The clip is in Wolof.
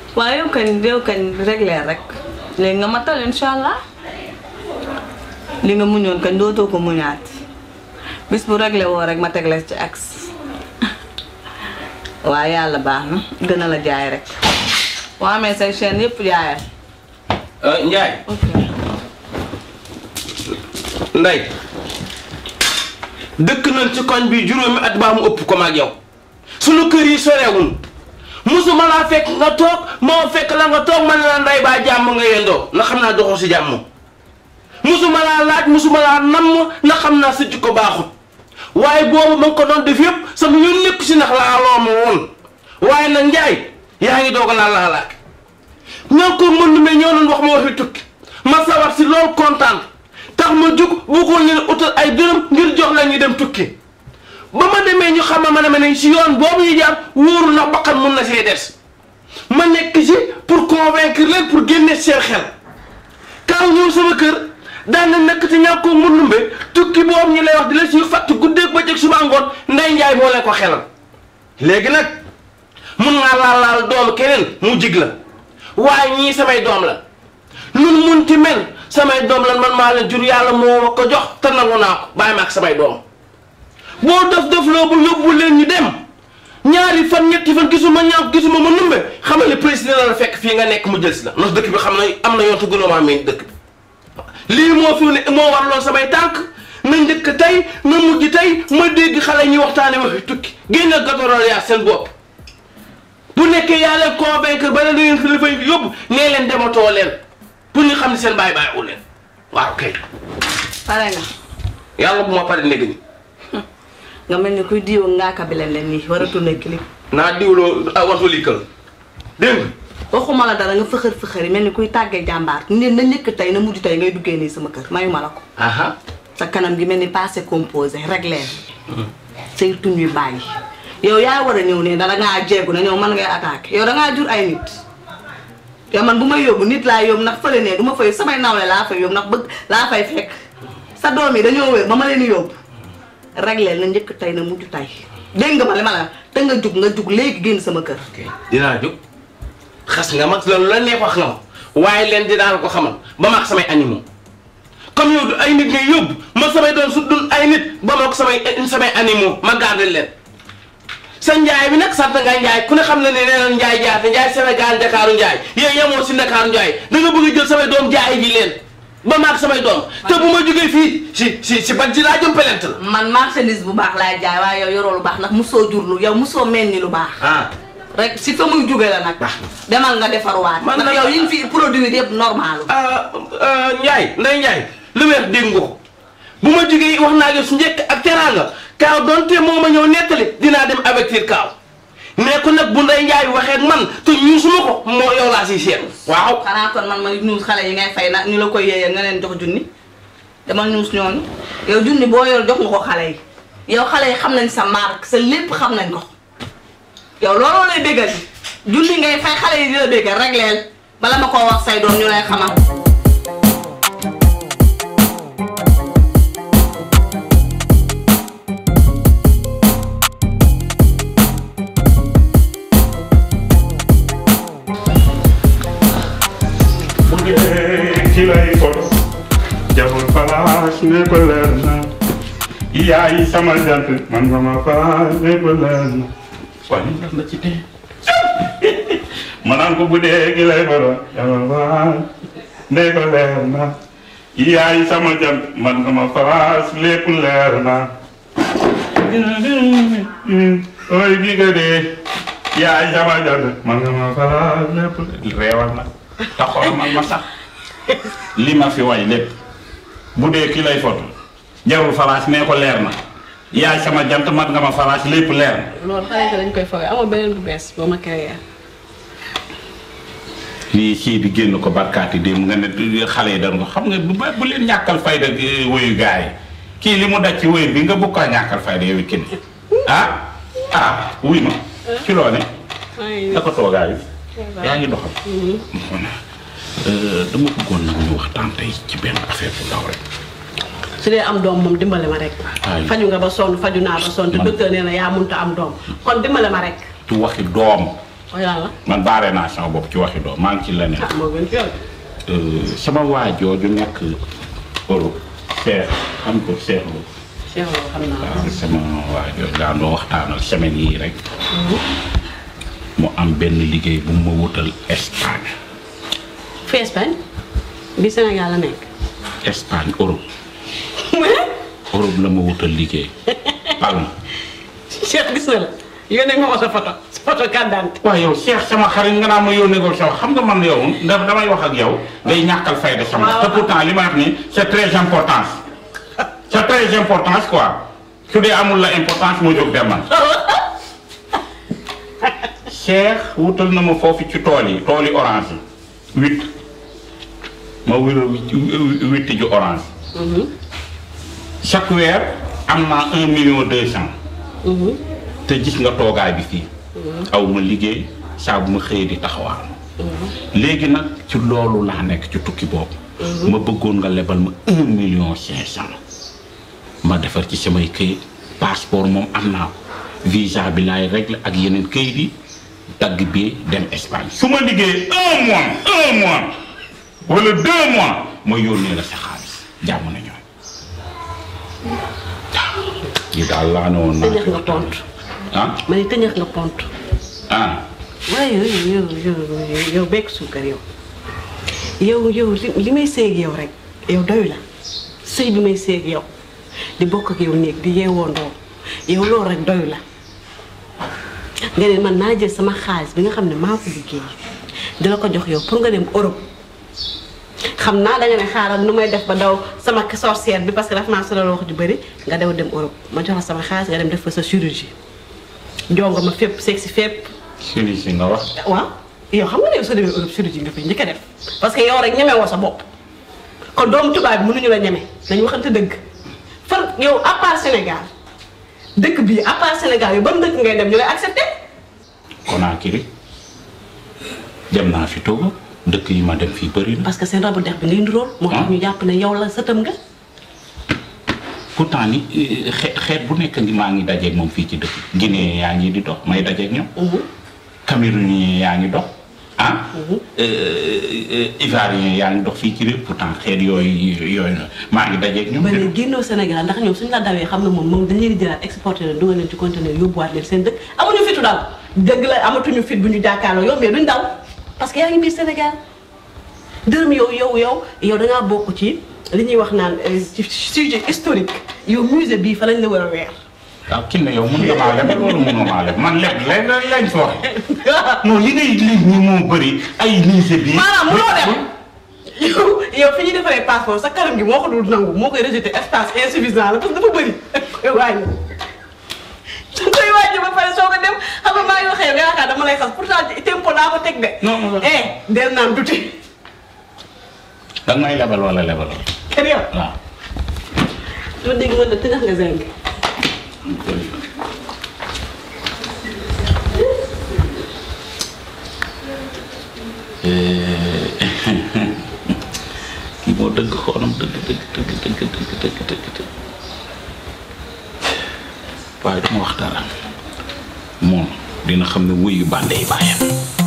waaye yow kañ yow kañ réglé rek léegi nga matal incha allah li nga muñoon kañ dootoo ko muñaat bis bu réglé woo rek ma teg la ci axe waaye yàlla baax na gën a la jaay rek boo amee say chaîne yëpp jaayal. Njaay ok Ndey dëkk nañ ci koñ bi juróomi at baa mu ëpp ko maag yow sunu kër yi sorewul musuma laa fekk nga toog moo fekk la nga toog ma ne la ndey baa jàmm nga yendoo na xam naa doxoo si jàmm musuma laa laaj musuma laa namm na xam naa sa jikko baaxut waaye boobu ma nga ko doon def yëpp sama ñu nekk si ndax laa loo ma woon waaye nag njaay yaa ngi doog a laa laa laak ñoo ko mën mais ñoo doon wax ma waxi tukki ma sawar si loolu kontaan tax ma jug bëggoon leen utal ay dërëm ngir jox la ñu dem tukki ba ma demee ñu xam ma ne ma ne si yoon boobu ñu jaar wóoru na bakkan mun na see des ma nekk si pour convaincre leen pour génne seen xel kaaw ñëw sama kër daan na nekk ci ñàkk ko mundumbe tukki boobu ñu lay wax di la si fàtt guddeeg bëccëg suba ngoon ndey njaay moo leen ko xelal léegi nag mun naa laal laal doomu keneen mu jig la waaye ñii samay doom la nun munti mel samay doom lan man maa leen jur yàlla moo ma ko jox te nangu naa ko bàyyi ma ak samay doom boo def def loo bu yóbbu leen ñu dem ñaari fan ñetti fan gisuma ñànk gisuma ma numbe xamal ne président la fekk fii nga nekk mu jël si la ndax dëkk bi xam na am na yoon te gënoo maa meññ dëkk bi lii moo fi ne moo warloon samay tànk na njëkk tey na mujj tey ma dégg xale ñuy waxtaane waxi tukki génne gatorol yaa seen bopp bu nekkee yaa leen convaincre ba ne da ngeen fi la fay yóbbu nee leen dematoo leen pour ñu xam ne seen bàyyi bàyyi wu leen waaw kay pare nga yàlla bu ma pare néeg ni nga mel ni kuy diwoo ngaaka bi leen leen nii war a tourné clip naa diwloo ah waxtu likkal dégg nga waxuma la dara nga fëxër fëxër yi mel ni kuy tàggee jàmbaar ne na njëkk tey na mujj tey ngay duggee nii sama kër mayuma la ko aha sa kanam gi mel ni passé composé réglé say tuñ yu bàyyi yow yaa war a ñëw ne dara ngaa jeegu na ñëw man ngay attaqué yow dangaa jur ay nit yow man bu may yóbbu nit laa yóbbu ndax fële ne du ma fay samay nawle laa fay yóbbu ndax bëgg laa fay fekk sa doom yi dañoo wér ba ma leen di yóbbu réglé na njëkk tey na mujj tey dégg nga ma li ma la te nga jug nga jug léegi génn sama kër dinaa jóg xas nga mag loolu la neex wax nga ma waaye leen dinaa la ko xamal ba ma ak samay animaux comme yow du ay nit ngay yóbbu ma samay doon su dul ay nit ba ma ak samay samay animaux ma garder leen sa njaay bi nag sant nga njaay ku ne xam ne ne nee na njaay jaate njaay Sénégal Ndakaaru njaay yow yemoo si Ndakaaru njaay da nga bëgg a jël samay doom jaay ji leen ba ma ak samay doom te bu ma jógee fii si si si ban ji laa jëm pelent la man marchandise bu baax laay jaay waaye yow yoroo lu baax ndax musoo jur lu yow musoo mel ni lu baax ah rek si fa muy jóge la nag Baax na. demal nga defarwaat Man ndax nag- yow yi ñu fi produit yëpp normal ah ah Ndiaye Ndeye Ndiaye lu weex dégg nga ko bu ma jógee wax naa yow su njëkk ak teraanga Kaaw donte moo ma ñëw nettali dinaa dem avertir Kaaw mais ko nag bu Ndeye Ndiaye waxee ak man te ñuusuma ko moo yow laa siy seet. waaw xanaa kon man ma ñuus xale yi ngay fay nag ñu la koy yéeyee nga leen jox junni demal ñuus ñooñu yow junni boo yor jox nga ko xale yi yow xale yi xam nañ sa marque sa lépp xam nañ ko yow looloo lay béggal junni ngay fay xale yi di la béggal rek leel bala ma koo wax say doom ñu lay xamal bu dee ki lay fot jaful palaas ne ko leer na yaay sama jant man nga ma faas ne ko leer na waaye li tax na ci tee ma naan ko bu dee ki lay fot jaful palaas ne ko leer na yaay sama jant man nga ma faas lépp leer na ooy bi nga dee yaay sama jant man nga ma faas lépp reewal na te xoolal man ma sax li ma fi way lépp bu dee ki lay foto jarul faraas nee ko leer na yaay sama jant mat nga ma faraas lépp leer na loolu xale yi dañ koy foogee amoo beneen bu bees boo ma créé. lii sii bi génn ko barkaati démb nga ne xale yi dañ ko xam nga bu ba- bu leen ñàkkal fayda eh, woyu gaay yi kii li mu daj ci woyu bi nga bëgg kaa ñàkkal fayda yow kenn ah ah wuy ma ci loo ne naka toogaayu yaa ngi doxal Euh, dama bëggoon nag ñu waxtaan tey ci benn affaire bu ndaw rek su dee am doom moom dimbale ma rek. Ay. faju nga ba sonn faju naa ba sonn te Man- docteur nee na yaa mënut a am doom kon dimbale ma rek. ci waxi doom waaye yàlla man baare naa sama bopp ci waxi doom maa ngi ci leneen ah moo gën ci yow. Euh, sama waa jooju nekk Europe Cheikh xam ko Cheikh Lo Cheikh Lo xam naa. waaw sama waa jooju daan doo waxtaanal semaine yii rek mu am benn liggéey bu ma wutal Espagne fi Espagne bi Sénégal la nekk. Espagne Europe Europe la ma wutal liggéey Palme Cheikh gis na la yónnee nga ko sa photo sa photo carte d'identité. waaw yow Cheikh sama xarit nga naa ma yónnee ko sama xam nga man yow ndax damay wax ak yow ngay ñàkkal fayda sama waaw. te pourtant li ma wax ni c'est très important c'est très important quoi su dee amul la importance moo jóg dem man Cheikh wutal na ma foofu ci tool yi tool yi orange yi huit ma wér huit ju orange chaque weer am naa un million deux cent te gis nga toogaay bi fii aw ma liggéey saa bu ma xëyee di taxawaal léegi nag ci loolu laa nekk ci tukki boobu ma bëggoon nga lebal ma un million cinq cent ma defar ci samay këyit passeport moom am naa ko visa bi laay réglé ak yeneen këyit yi dagg bi dem Espagne su ma liggéey un mois un mois wala deux mois ma yónnee la sa xaalis jàmm na ñoom waaw yi daal laa ne woon naa tëñax nga pont. ah ma ne tëñax nga pont. ah waaye yow yow yow yow yow bekk suukar yow. yow yow li li may séeg yow rek yow doy la sëy bi may séeg yow di bokk ak yow néeg di yeewoondoo yow loolu rek doy la nga ne man naa jël sama xaalis bi nga xam ne maa ko liggéey di la ko jox yow pour nga dem Europe xam naa danga ne xaaral nu may def ba daw sama sorcière bi parce que daf maa solo wax ju bëri nga daw dem Europe ma jox la sama xaalis nga dem def fa sa chirurgie jongo ma fépp seeg si fépp sëriñ si nga wax waaw yow xam nga ne yow soo demee Europe chirurgie nga fay njëkk a def parce que yow rek ñeme woo sa bopp kon doomu tubaab bi mënuñu la ñeme nañu waxante dëgg fan yow à part Sénégal dëkk bii à part Sénégal yow ban dëkk ngay dem ñu lay accepté Conakry dem naa fi Togo dëkk yi ma dem fii bëri na parce que seen rabu dex bi ngay nduróol moo tax ñu jàpp ne yow la sëtam nga pourtant ni eh, xeet xeet bu nekk ngi maa ngi dajeeg moom fii ci dëkk Guinée yaa ngi di dox may dajeeg ñoom Camerounien yaa ngi dox ah Ivoirien yaa ngi dox fii ci réew pourtant xeet yooyu yooyu na maa ngi dajeeg ñoom ba léegi génnoo Sénégal ndax ñoom suñu la dawee xam ne moom moom dañ leen di jëlaat exporté leen dugal leen ci conteneur yóbbuwaat leen seen dëkk amuñu fitu daw dëgg la amatuñu fit bu ñu jàkkaarloo yow mais duñ daw parce que yaa ngi biir Sénégal dërëm yow yow yow yow dangaa bokk ci li ñuy wax naan euh, ci sujet historique yow musée bii fa lañ la war a weer waaw kii na yow mun nga maa leb loolu mënoo maa leb man leb leb lañ fi wax non yi ngay lim ñi moo bëri ay lycée bi maanaam munoo dem yow yow fi ñuy defaree passeport sa kanam gi moo ko dul nangu moo koy rejeté espace insuffisant la parce que dafa bëri da koy wàññi da koy wàññi ba pare soo ko dem xam nga maa ngi waxee nga yaakaar dama lay xas pourtant tempo laa ko teg de. Non, non. eh del naan tuuti da nga may lebal wala lebal kër yow. waaw dama dégg nga ne tëjax nga zeng. kii moo dëgg xoonam dëgg dëgg dëgg dëgg dëgg dëgg dëgg dëgg waaye dama wax dara moom dina xam ne wuyu bànde yi bàyyam